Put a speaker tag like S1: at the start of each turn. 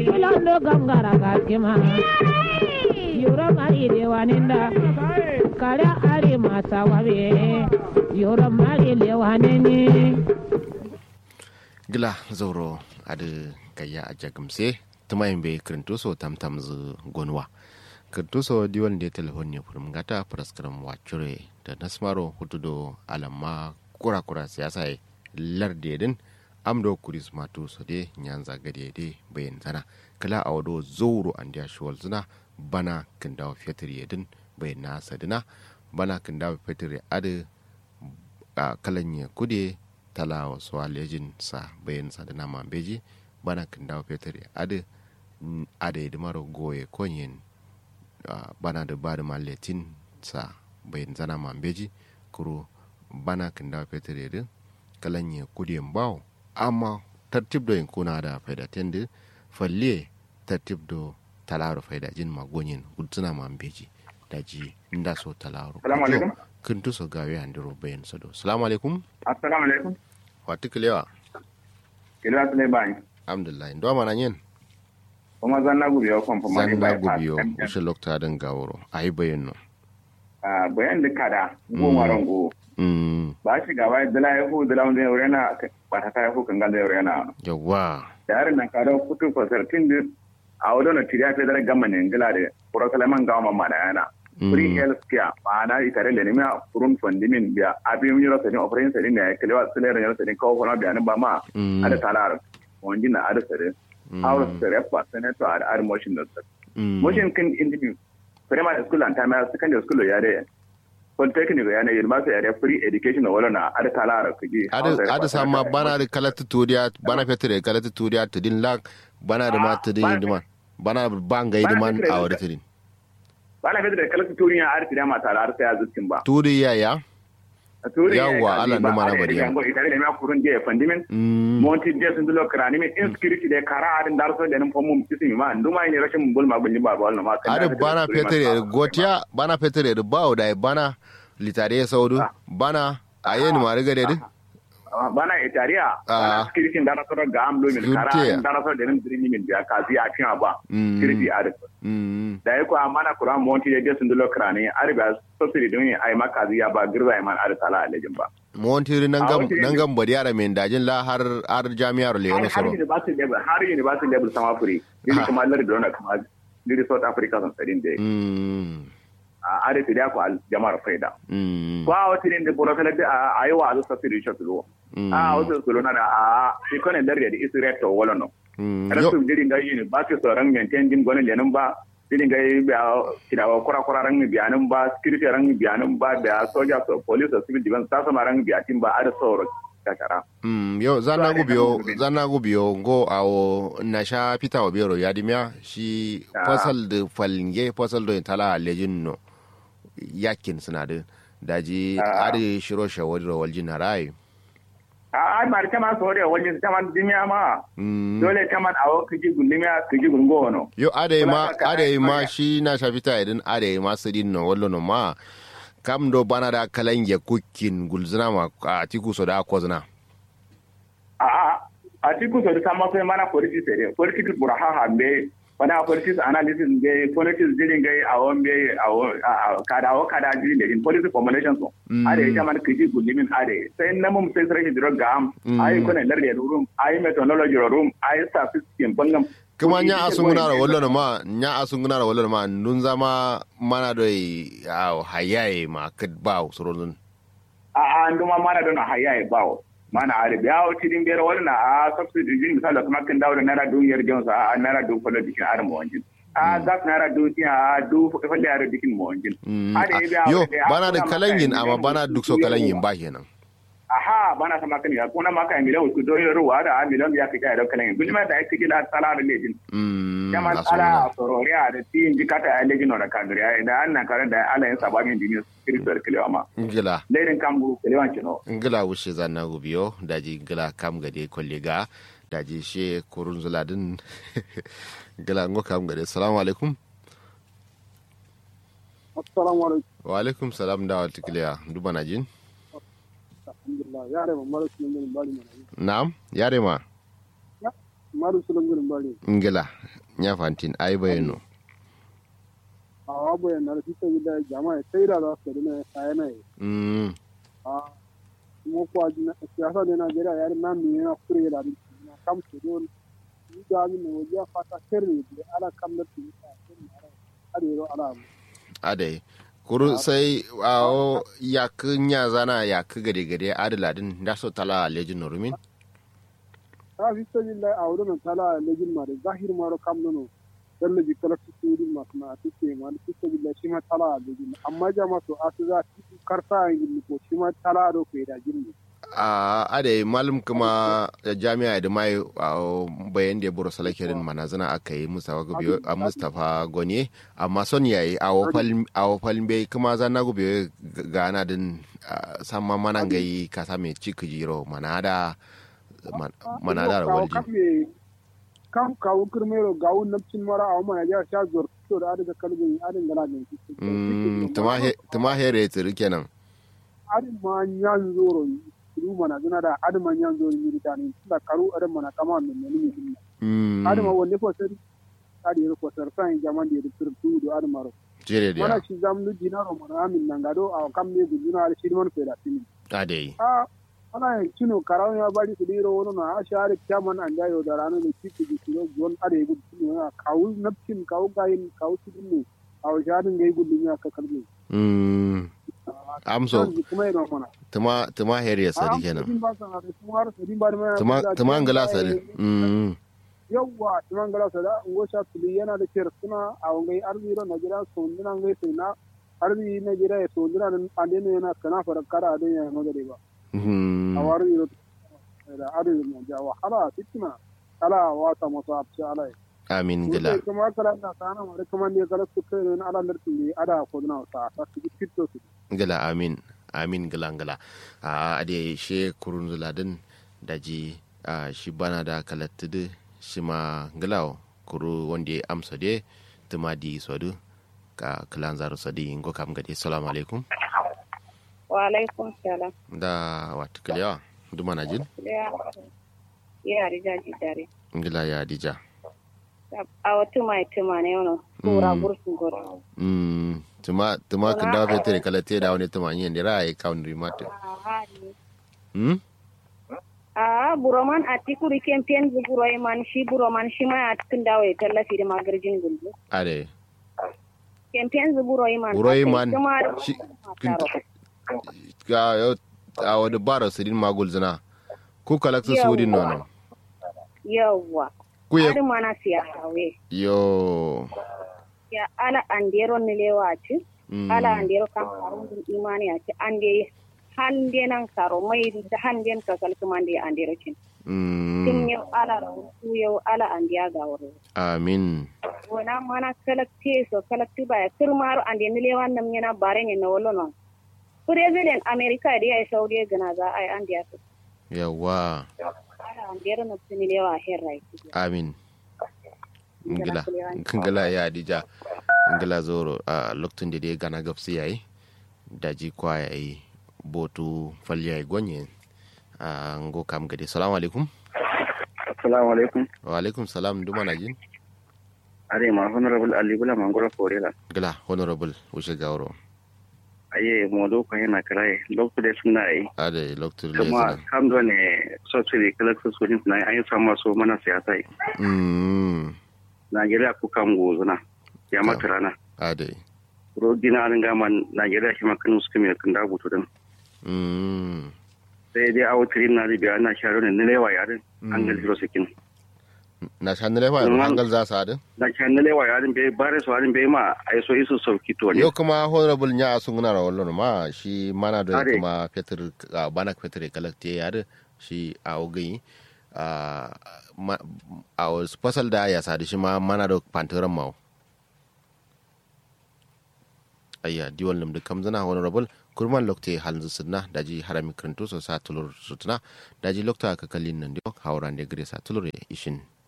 S1: ilando gangara gaskima yoro mari lewaninda kare are masa wabe yoro mari lewanini
S2: gila zauro adi gayya a jagamse tumayin bai kirinto so tamtam zu gonwa kirinto so diwan da telefon ne furum gata praskaram wacure da nasmaro hutudo alamma kura kura siyasa ya larde din amdo kuris matu so de nyanza gade de bayan zana kala a wado zauro an dia shuwal zina bana kindawa fetur yedin bayan na sadina bana kindawa fetur adi a kalan ya kude tala wasu alejin sa bayan sa da nama beji bana kan dawo fetur ade ade da maro goye konyen bana da ba da maletin sa bayan zana ma beji kuro bana kan dawo fetur yadda kalan ya kudiyan bawo amma tartib da kuna da faida tendi falle tartib da talaro faida jin magonyin gudsuna ma beji daji inda so talaro
S3: Salamu alaikum.
S2: kun tuso gawe andiro bayan sado salamu alaikum
S3: assalamu alaikum
S2: wati kilewa
S3: kila tule bani
S2: alhamdulillah ndo mana nyen
S3: kuma zanna gubi ya kon fama ne
S2: zanna
S3: bai
S2: gubiyo ushe lokta den gaworo ayi bayan no
S3: ah bayan da kada go maron go
S2: mm
S3: ba shi gaba da la yahu da lawan da yore na ba ta yahu kan ganda yore na
S2: yawa
S3: da yarin nan kada kutu ko sartin din a wadon na tiriya fe da gamma ne ngila de puro kalaman gawa mamma da yana free health care ma'ana itare da nemi kurun fondimin biya abin yoro sadin operation sadin da ya kalewa sulere yoro sadin kawo kuma biyanin ba ma
S2: Mm.
S3: ada talar wani na ada sadin House sare pa senator ad ad motion da sadin
S2: mm
S3: motion kan individu primary school and primary secondary school ya de polytechnic ya ne university ya de free education wala na ada talar kuji
S2: ada ada sama bana da kalata turiya bana fetere kalata turiya tudin lak bana da ma
S3: Ah,
S2: tudin
S3: bana-
S2: diman bana bangai
S3: Bana
S2: diman
S3: fetere
S2: a
S3: da-
S2: wada tudin
S3: bana fitar da kalatu turiya ar tiriya ma talar sai azucin ba
S2: turiya ya
S3: turiya
S2: Yawwa, Allah numa na bari yau.
S3: itare da ma kurun je fandimin
S2: mm
S3: monti je sun dulo krani min insecurity de kara adin dar so denin pomum tisi ma nduma ni rashin bulma bulli ba ba wannan ma kan
S2: ada
S3: da
S2: bana
S3: turiya ma
S2: fetere
S3: talar.
S2: gotiya bana fetere da bawo da bana litare saudu bana ayen ma riga da din
S3: Ah, bana itariya
S2: Ah.
S3: bana security dar so ga am do min kara
S2: Yunte.
S3: adin dar so denin dirimi min biya kazi a cin ba
S2: Mm.
S3: security adin
S2: mm
S3: da yako amana kura monti de je sun dulo krani arba subsidy don ai makazi ya ba girza ai man ar tala alejin ba
S2: montiri nan
S3: A
S2: gam
S3: wata
S2: nan
S3: yanzu-
S2: gam bari yara min dajin la har har jami'ar
S3: har
S2: leono
S3: har
S2: soro
S3: university level har university level sama free ni kuma lar da wannan kuma ni South Africa san sadin de
S2: mm
S3: a are da ko al jama'ar faida
S2: mm
S3: ko a wata ne da boro kala da a yi wa azu subsidy shot lo
S2: Mm.
S3: a wasu su lona da a shi kone lar da isi reto wala no
S2: mm
S3: kada
S2: yo
S3: su dirin ga yini ba su sauran maintain din gonin lenin ba dirin ga yi biya kidawa kura kura ran biyanin ba security ran biyanin ba da soja so police or civil defense ta sama ran biyatin ba a da sauro kakara
S2: mm yo zanna
S3: Zuwa ne
S2: gubiyo
S3: kan gobe.
S2: zanna gubiyo go awo na sha pita wa biro yadimiya shi
S3: Ah.
S2: fasal de falnge fasal do tala lejin no yakin suna da daji
S3: Ah.
S2: ari shiro shawari ro waljin harai
S3: a a mari kama so da wajen kama dimiya ma
S2: mm
S3: dole kama a wa kiji gundimiya kiji gungo wono
S2: yo ade ma
S3: Wala ka-
S2: ade ma
S3: ka-
S2: shi na sha pita idan ade ma sidin no wallo no ma kam do bana da kalange kukin gulzina ma a tiku so da kozna
S3: a a a ti ku so da sama sai mana politics ne politics bura ha ha be wana politics analysis be politics dirin gai a won be a won kada wa kada dirin da in politics formulation so
S2: Mm.
S3: ade kama kiji gundimin ade sai na mun sai sai diro gam ai kuna larde room ai methodology room ai statistics bangam
S2: kuma nya asunguna da wallo ma nya asunguna da wallo ma nun zama mana do a hayaye ma kad ba surun
S3: a a nduma mana don haya e bawo mana are biya o tidin bere wala a subsidy jin misal kuma kan dawo da naira duniyar jonsa a naira du falo dikin ar mo wanjin a gas naira du ti a du falo ar dikin mo wanjin
S2: Mm,
S3: Ade
S2: ah,
S3: biya
S2: yo
S3: wala da
S2: bana da
S3: akuna
S2: kalanyin
S3: maka
S2: amma
S3: miliyan
S2: bana duk so
S3: hudu
S2: kalanyin
S3: yawa.
S2: ba kenan
S3: aha bana sama kan ya kuna maka miliyan ku do ruwa da a miliyan ya kika da kalan bilma da ake kila sala da lejin
S2: Mm,
S3: kama
S2: na so
S3: ala
S2: na.
S3: sororiya da ti indikata a lejin da kadriya da annan kare da ala yin sabamin dinin spiritual kilewa ma
S2: ngila
S3: lerin kambu kilewan kino
S2: ngila wushe zanna gubiyo daji ngila kam gade kollega daji she kurun zuladin ngila ngo kam gade assalamu alaikum
S4: assalamu alaikum
S2: wa alaikum salam da wata kiliya duba na jin
S4: alhamdulillah yare ma mara sunan gurin bari mana
S2: na'am yare ma
S4: mara sunan gurin bari
S2: ngila nya fantin ai bayano
S4: a wabu ya na rafi sai da jama'a sai da za su da sai na
S2: mm
S4: a kuma kwa jina siyasa da Najeriya ya na mi na kure da ni na kam su don ni da ni ne wajen fata sirri da ala kam da ti ta sirri ara adero ala
S2: ade kuru sai awo yak nya zana yak gade gade adaladin da so tala lejin norumin
S4: ta fi sai da a wurin tala lejin ma da zahir ma ro kam no dan da jikala su su din ma kuma take ma da fi sai da shi ma tala lejin amma jama'a to asu za su karta yin ko shi ma tala ro ko da jinni
S2: a ade malum kuma jami'a da mai bayan da buru salake din manazana aka yi mustafa gobe a mustafa goni amma son yayi a wofal bai kuma zana gobe gana din samma mana gai kasa mai ciki jiro manada manada da walji
S4: kam kawo kirmero gawo nafcin mara a wama ya sha zuwar to da adiga kalbin adin gana da
S2: tuma here tsiri kenan
S4: adin ma yan zoro ru mana zuna da adin ma yan zoro yiri tani da karu adin mana kama min ne ni min adin ma wonne ko sari adi ko sar san jaman da tsir tu do adin maro
S2: jere da
S4: mana shi zamnu dinaro mana amin nan gado a kam ne guduna da shi man feda tini
S2: ade
S4: a ana yin kino karawan ya bari su diro wani na a share kyaman an jayo da ranar da kiki da kiro zuwan are ya gudu ne na kawo nafcin kawo gayin kawo cikin ne a washarin ga yi gudu ne a kakar ne.
S2: amso
S4: kuma yana mana.
S2: tuma tuma her ya sadi kenan tuma an gala sadi
S4: yawwa tuma an gala sadi an gosha tuli yana da kyar suna a wangai arziro na gida sondina ngai sai na arzi na gida ya sondina an dena yana kana fara kara a don yana magare ba. a wari da adadin na ja wahala fitina ala wata masu abci ala yi
S2: amin gila
S4: kuma kala na sana mare kuma ne kala su kai ne ala lartin ne ada ko na sa ta su fito su
S2: gila amin amin gila gila a ade she kurun zuladin daji a shi bana da kalattudu shi ma gila kuru wanda ya amsa de tuma di sodu ka kilan zaru sadi ngo kam gade assalamu alaikum
S5: wa alaikum salam
S2: da wata kiliyawa duma na jin
S5: ya rija ji dare
S2: ngila ya dija
S5: a wata mai tuma ne wani kura bursun goro
S2: mm tuma tuma kan da fetere kala te da wani tuma yin da rai kaun rimata hmm
S5: a buroman a tikuri kempen zu buroi man shi buroman shi ma a cikin dawo ya tallafi da magarjin gulbu
S2: ade
S5: kempen zu buroi man
S2: buroi man shi ga yau a wani bara sirin magul zina ku kalakta sudin nono
S5: yawwa
S2: ku ya
S5: har mana siya hawe
S2: yo
S5: ya ala andero ni lewa ci ala andero kan karun imani a ci ande hande nan karo mai da hande ka kalki mande andero cin tin yau ala su yau ala andiya ga wuri
S2: amin
S5: wana mana kalakti so kalakti ba kirmaro ande ni lewa nam yana bare ne na wolo non president america da ya saudi gana za a yi andiya su
S2: yawa
S5: ala andero na tuni lewa herrai
S2: amin ngila ngila ya dija ngila zoro a lokacin da dai gana gabsi yayi daji kwa yayi botu falya yayi gonye a ngo kam gade salamu alaikum
S3: assalamu alaikum
S2: wa alaikum salam duma na jin
S3: are ma honorable ali bula mangoro forela
S2: gila honorable wuce gauro
S3: aye modo ko yana karaye lokacin da suna yi
S2: ade lokacin da
S3: kuma kam do ne sosai kala su su suna yi an samu so mana siyasa yi
S2: mm
S3: Najeriya ku kan gozuna ya mata rana
S2: ade
S3: rodina an gama Najeriya shi makanu suka mai kan dabu to din
S2: mm
S3: sai dai awo tirin na biya ana sharo ne ne lewa yarin an ga zero sakin
S2: na shan lewa hangal za su adin
S3: na kan ne lewa yarin bai bare su yarin bai ma ai so isu sauki to ne
S2: yau kuma honorable nya sun guna rawar ma shi mana da
S3: Are.
S2: kuma peter bana peter kalakte yare shi a ogai a ma- a wasu fasal da ya sadu shi ma mana da pantiran mawa ayya diwal nam da kamzana honorable kurman lokte halin sunna daji harami karanto so sa tulur sutuna daji lokta ka kallin nan dio hawran de gre sa tulur ishin